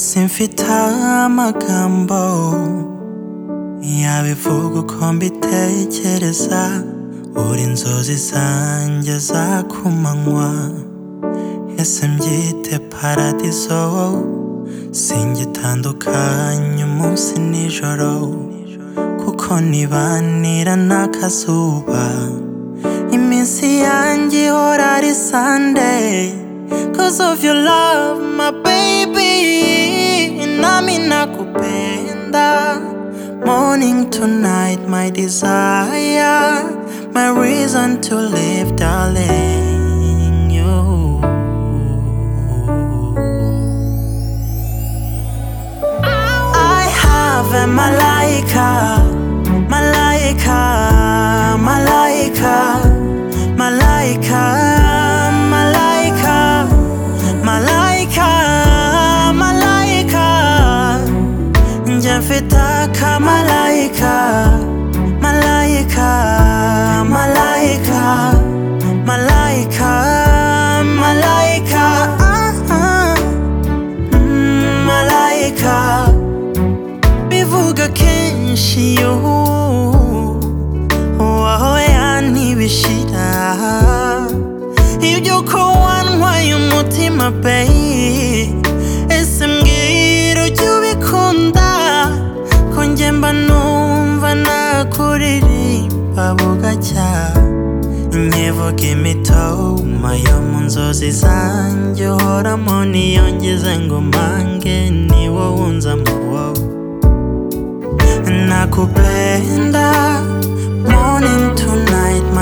simfite amagambo yabivuga uko mbitekereza buri inzozi zanjye za kumanywa ese mbyite paradizo singitandukanye umunsi n'ijoro kuko nibanira n'akazuba iminsi yanjye ihora ari sandeyi cause of your love my baby nami nakupenda morning to night my desire my reason to live darling you I have a malaika, malaika, malaika, malaika, malaika, malaika, malaika. Nje mfita ka malaika, malaika, malaika, malaika, malaika. Ah, ah. Mm, Malaika bivuga kenshi yo waho yantibishira ibyo ko wantwaye umutima bayi ese mbwira ujya ubikunda ko njye mba numva nakuririmba bugacya nkivuga imitoma yo mu nzozi zanjye uhoramo niyongeze ngo mpange ni wowe unzamo wowe nakupenda morning to night my